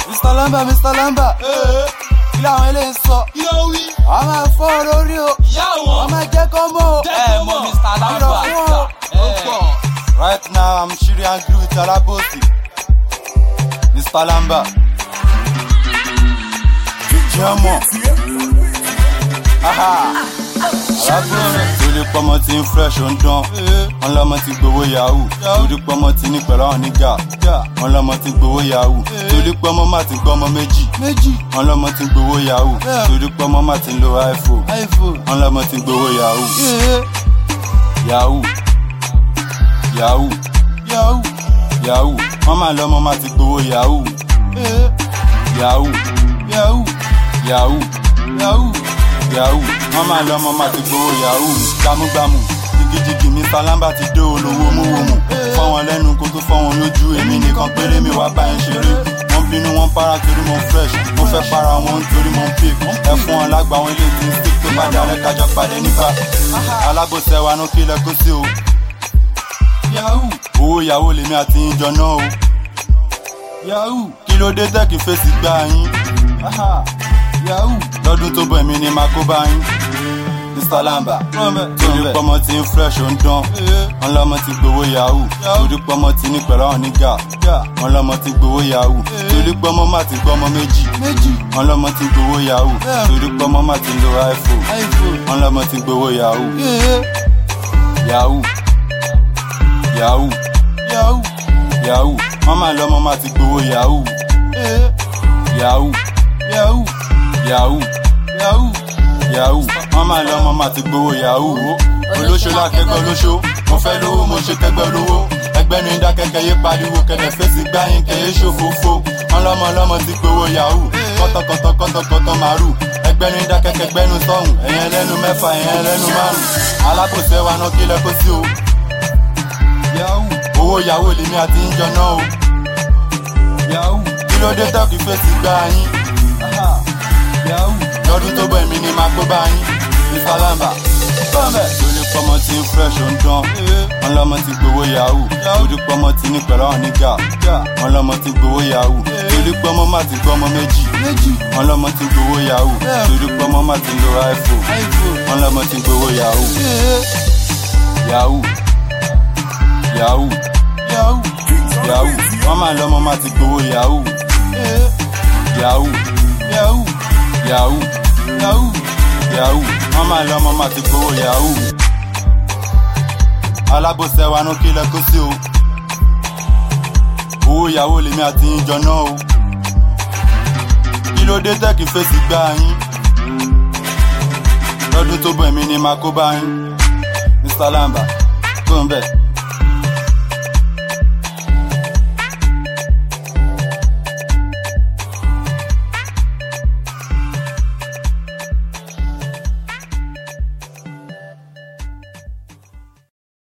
Mr. Lamba Mr. Lamba kí làwọn eléyìí sọ kí ló wí. àwọn máa fọ́ ọ lórí o ìyá wọn. wọ́n máa jẹ́ kọ́ mọ́ o. ẹ mọ Mr. Lamba. Right now I'm shooting angry with Alabosi. Mr. Lamba. Jẹ́mọ̀. Torí pọ́mọ tí ń fresh ó ń dán. Wọ́n lọ́mọ ti gbowó yahoo. Torí pọ́mọ tí ní pẹ̀lú àwọn nígà. Wọ́n lọ́mọ ti gbowó yahoo. Torí pọ́mọ má ti gbọ́ ọmọ méjì. Wọ́n lọ́mọ ti gbowó yahoo. Torí pọ́mọ má ti lo iPhone. Wọ́n lọ́mọ ti gbowó yahoo. Yahoo. Yahoo. Yahoo. Yahoo. Wọ́n máa lọ́mọ má ti gbowó yahoo. Yahoo. Yahoo. Yahoo. Yahoo. Yahoo. Wọ́n máa lọ́mọ má ti gbowó yahoo. Gbámúgbámú. Jìgìjìgì Mr. Lamba ti dé olówó múwòmù. Fọ́ wọn lẹ́nu kó tó fọ́ wọn lójú. Èmi nìkan péré mi wá bá ẹ̀ ṣeré. Wọ́n bínú wọn para torí mo fresh. Mo fẹ́ para wọn torí mo pick. Ẹ fún wọn lágbà wọn ilé tí ń stick tó bá dalẹ̀ kájọ pàdé nípa. Alábòsẹ̀ wa ló kílẹ̀ kó sí o yahoo owó yahoo lèmi àti yín jọ náà o yahoo kí ló dé tẹ́kì fèsì gbá yín Aha. yahoo lọ́dún tó bọ̀ èmi ni màá kó bá yín Mr. Lamba torí pọ́mọ tí ń fresh ó ń dán wọn lọ́mọ ti gbowó yahoo torí pọ́mọ tí ní pẹ̀lú àwọn nígà wọn lọ́mọ ti gbowó yahoo torí pọ́mọ má ti gbọ́ ọmọ méjì wọn lọ́mọ ti gbowó yahoo torí pọ́mọ má ti lo iPhone wọn lọ́mọ ti gbowó yahoo yahoo yahoo yahoo yahoo wọ́n máa lọ́mọ máa ti gbowó yahoo yahoo yahoo yahoo yahoo yahoo wọ́n máa lọ́mọ máa ti gbowó yahoo olóṣó lákẹ́gbẹ́ olóṣó mo fẹ́ lówó mo ṣe kẹ́gbẹ́ lówó ẹgbẹ́ ní dákẹ́kẹ́ yé pariwo kẹlẹ̀ fèsì gbáyìn kẹ́yé ṣòfófó wọ́n lọ́mọ lọ́mọ ti gbowó yahoo kọ́tọ̀kọ́tọ̀ kọ́tọ̀kọ́tọ̀ màrú ẹgbẹ́ ní dákẹ́kẹ́ gbẹ́nu sọ́hùn ẹ̀yẹn lẹ́nu mẹ́fà ẹ̀yẹn lẹ́nu márùn alákòóso ẹwà náà kílẹ̀ kó sí o yahoo owó yahoo lèmi àti ń jọná o yahoo kí ló dé tọ́kì fèsì gbá yín yahoo lọ́dún tó bọ̀ èmi ni màá kó bá yín Mr. Lamba bọ́m̀bẹ̀ lórí pọ́mọ tí ń fresh ó ń dán wọn lọ́mọ ti gbowó yahoo lórí pọ́mọ tí ní pẹ̀lú àwọn nígà wọn lọ́mọ ti gbowó yahoo lórí pọ́mọ má ti gbọ́ ọmọ méjì wọn lọ́mọ ti gbowó yahoo lórí pọ́mọ má ti lo iPhone wọn lọ́mọ ti gbowó yahoo yahoo yahoo yahoo yahoo wọ́n máa lọ́mọ máa ti gbowó yahoo yahoo yahoo yahoo yahoo yahoo wọ́n máa lọ́mọ máa ti gbowó yahoo alábòsẹ̀ wa ló kílẹ̀ kó sí o owó yahoo lèmi àti yín jọ náà o kí ló dé tẹ́kì fèsì gbá yín lọ́dún tó bọ̀ èmi ni màá kó bá yín Mr. Lamba tó ń bẹ̀.